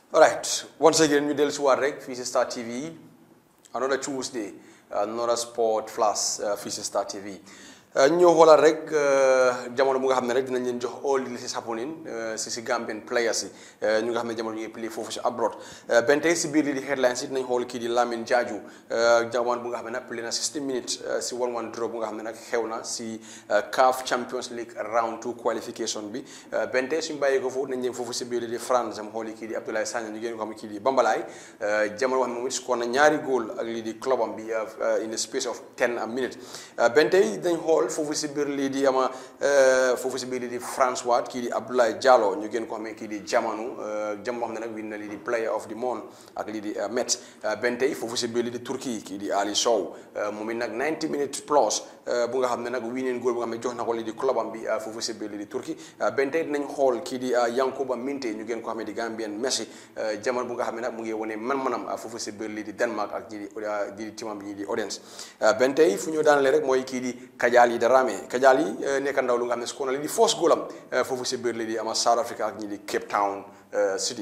Alright, once again ñu dellu si waat rek fii si Star TV another Tuesday another sport flash fii si Star TV ñoo xoolal rek jamono bu nga xam ne rek dinañ leen jox all this is happening si si Gambian players yi ñu nga xam ne jamono ñu ngi play foofu si abroad benn tey si biir lii di headlines yi dinañ xool kii di Lamin Jaaju jamono bu nga xam ne nag play na 60 minutes si 1-1 draw bu nga xam ne nag xew na si CAF Champions League round 2 qualification bi benn tey suñu bàyyee ko foofu nañ leen foofu si biir lii di France am xooli kii di Abdoulaye Sagna ñu génn ko xam ne kii di Bambalaay jamono wax ne moom it score na ñaari góol ak lii di club am bi in the space of 10 minutes benn tey dañ xool foofu si biir lii di ama foofu si biir lii di François kii di Abdoulaye Diallo ñu gën ko xamee kii di jamanu jamono xam ne nag win na lii di player of the month ak lii di Metz benn tey foofu si biir lii di Turquie kii di Ali Sow moom it nag 90 minutes plus bu nga xam ne nag wineen góol bu nga xam ne jox na ko lii di club am bi foofu si biir lii di Turquie benn tey dinañ xool kii di Yankuba Minteh ñu gën ko xamee di Gambien Messi jamono bu nga xam ne nag mu ngi wane man-manam foofu si biir lii di Denmark ak ñi di ñi di timam bi ñi di Odense benn tey fu ñu daanale rek mooy kii di Kajali Darame Kajali nekk ndaw lu nga xam ne su ko na lii di force góolam foofu si biir lii di ama South Africa ak ñi di Cape Town City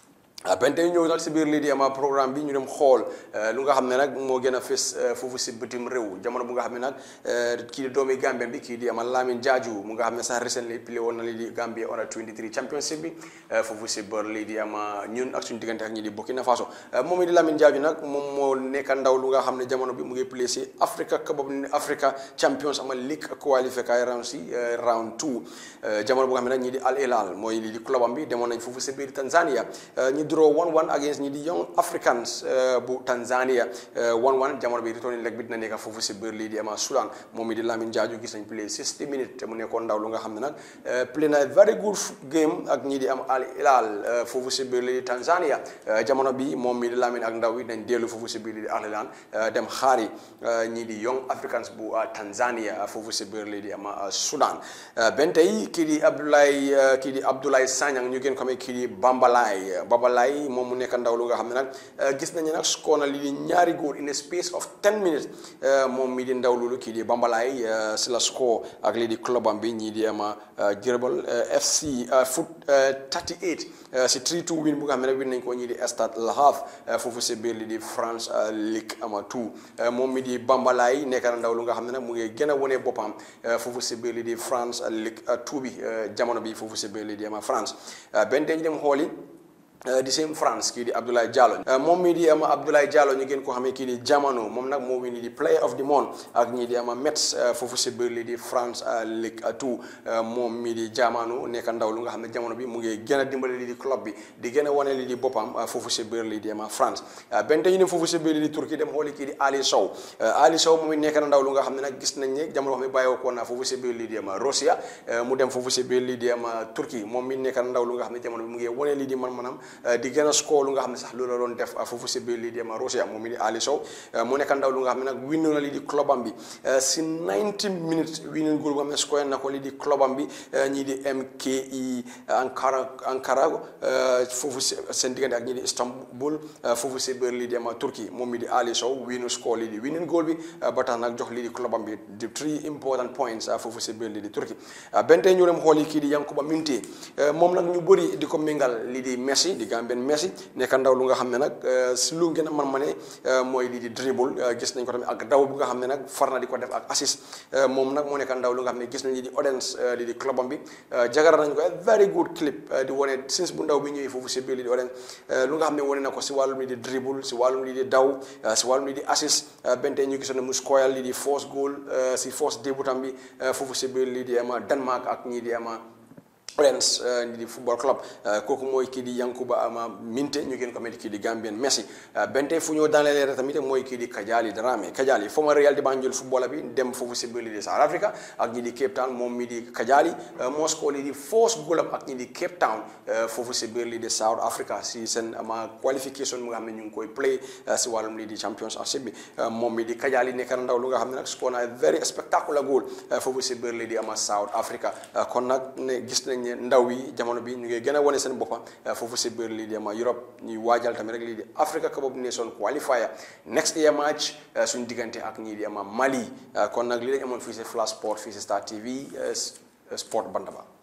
benn tey ñëw nag si biir lii di ama programme bi ñu dem xool lu nga xam ne nag moo gën a fës foofu si bitim réew jamono bu nga xam ne nag kii di doomi Gambien bi kii di ama Lamin Jaaju mu nga xam ne sax recently play woon na lii di Gambia under 23 championship bi foofu si biir lii di ama ñun ak suñu diggante ak ñi di Burkina Faso moom it di Lamin Jaaju nag moom moo nekk ndaw lu nga xam ne jamono bi mu ngi play si Africa Cup of Africa Champions ama League qualifier round si round 2 jamono bu nga xam ne nag ñi di Al Hilal mooy lii di club am bi demoon nañ foofu si biir Tanzania draw 1-1 against ñi di Young Africans bu Tanzania 1-1 jamono bi returning leg bi dina nekk foofu si biir lii di ama Sudan moom mi di Lamin Jaaju gis nañ play 60 minutes te mu nekkoon ndaw lu nga xam ne nag play na very good game ak ñi di am Al Hilal foofu si biir lii di Tanzania jamono bi moom mi di Lamin ak ndaw yi dañ dellu foofu si biir lii di Al Hilal dem xaari ñi di Young Africans bu Tanzania foofu si biir lii di ama Sudan benn tey kii di Abdoulaye kii di Abdoulaye Sanyang ñu gën ko xamee kii di Bambalaay Bambalaay moom mu nekk ndaw lu nga xam ne nag gis nañu nag score na lii di ñaari góol in a space of 10 minutes moom mi di ndaw loolu kii di Bambalaay si la score ak lii di club am bi ñii di ama Jërbal FC foot 38 si 3-2 win bu nga xam ne nag win nañ ko ñii di Stade Le Havre foofu si biir lii di France Ligue ama 2 moom mi di Bambalaay nekk na ndaw lu nga xam ne nag mu ngi gën a wone boppam foofu si biir lii di France Ligue 2 bi jamono bi foofu si biir lii di ama France benn dañ dem xooli di same France kii di Abdoulaye Diallo moom mii di ama Abdoulaye Diallo ñu gën ko xamee kii di Jamano moom nag moo wini di player of the month ak ñii di ama Metz foofu si biir lii di France Ligue 2 moom mii di Jamano nekk ndaw lu nga xam ne jamono bi mu ngi gën a dimbali lii di club bi di gën a wane lii di boppam foofu si biir lii di ama France benn te ñu ne foofu si biir lii di Turquie dem xooli kii di Ali Sow Ali Sow moom it nekk na ndaw lu nga xam ne nag gis nañ ne jamono xam ne bàyyoo ko na foofu si biir lii di ama Russia mu dem foofu si biir lii di ama Turquie moom mi nekk na ndaw lu nga xam ne jamono bi mu ngi wane lii di man-manam di gën a score lu nga xam ne sax loolu la doon def foofu si biir lii di ama Russia moom mi di Ali Sow mu nekk ndaw lu nga xam ne nag win na lii di club am bi si 90 minutes win goal bu nga xam ne score na ko lii di club am bi ñii di MKI Ankara Ankara foofu si seen diggante ak ñii di Istanbul foofu si biir lii di ama Turquie moom mi di Ali Sow winu score lii di winning goal bi ba tax nag jox lii di club am bi di three important points foofu si biir lii di Turquie benn tey ñu dem xool yi kii di Yankuba Minteh moom nag ñu bëri di ko méngal lii di Messi di Gambien Messi nekk ndaw lu nga xam ne nag si lu gën a man ma ne mooy lii di dribble gis nañ ko tamit ak daw bu nga xam ne nag far na di ko def ak assist moom nag moo nekk ndaw lu nga xam ne gis nañ lii di Odense lii di club am bi jagara nañ ko very good clip di wane since bu ndaw bi ñëwee foofu si biir lii di Odense lu nga xam ne wane na ko si wàllum lii di dribble si wàllum lii di daw si wàllum lii di assist benn tey ñu gisoon ne mu scorer lii di force goal si force début tam bi foofu si biir lii di ama Denmark ak ñii di ama Orange di football club kooku mooy kii di Yankuba ama Minteh ñu gën ko mel kii di Gambien Messi bente fu ñoo daanelee rek tamit mooy kii di Kajali Darame Kajali former Real di Banjul footballer bi dem foofu si biir lii di South Africa ak ñi di Cape Town moom mi di Kajali Moscow lii di force goal ak ñi di Cape Town foofu si biir lii di South Africa si seen ama qualification mu nga xam ne ñu ngi koy play si wàllum lii di championship bi moom mi di Kajali nekk na ndaw lu nga xam ne nag score na very spectacular goal foofu si biir lii di ama South Africa kon nag ne gis nañ ndaw yi jamono bi ñu ngi gën a wane seen boppam foofu si biir lii di ama Europe ñuy waajal tamit rek lii di Africa Cup of Nations qualifier next year match suñu diggante ak ñii di ama Mali kon nag lii lañ amoon fii si Flash Sport fii si Star TV Sport Bantaba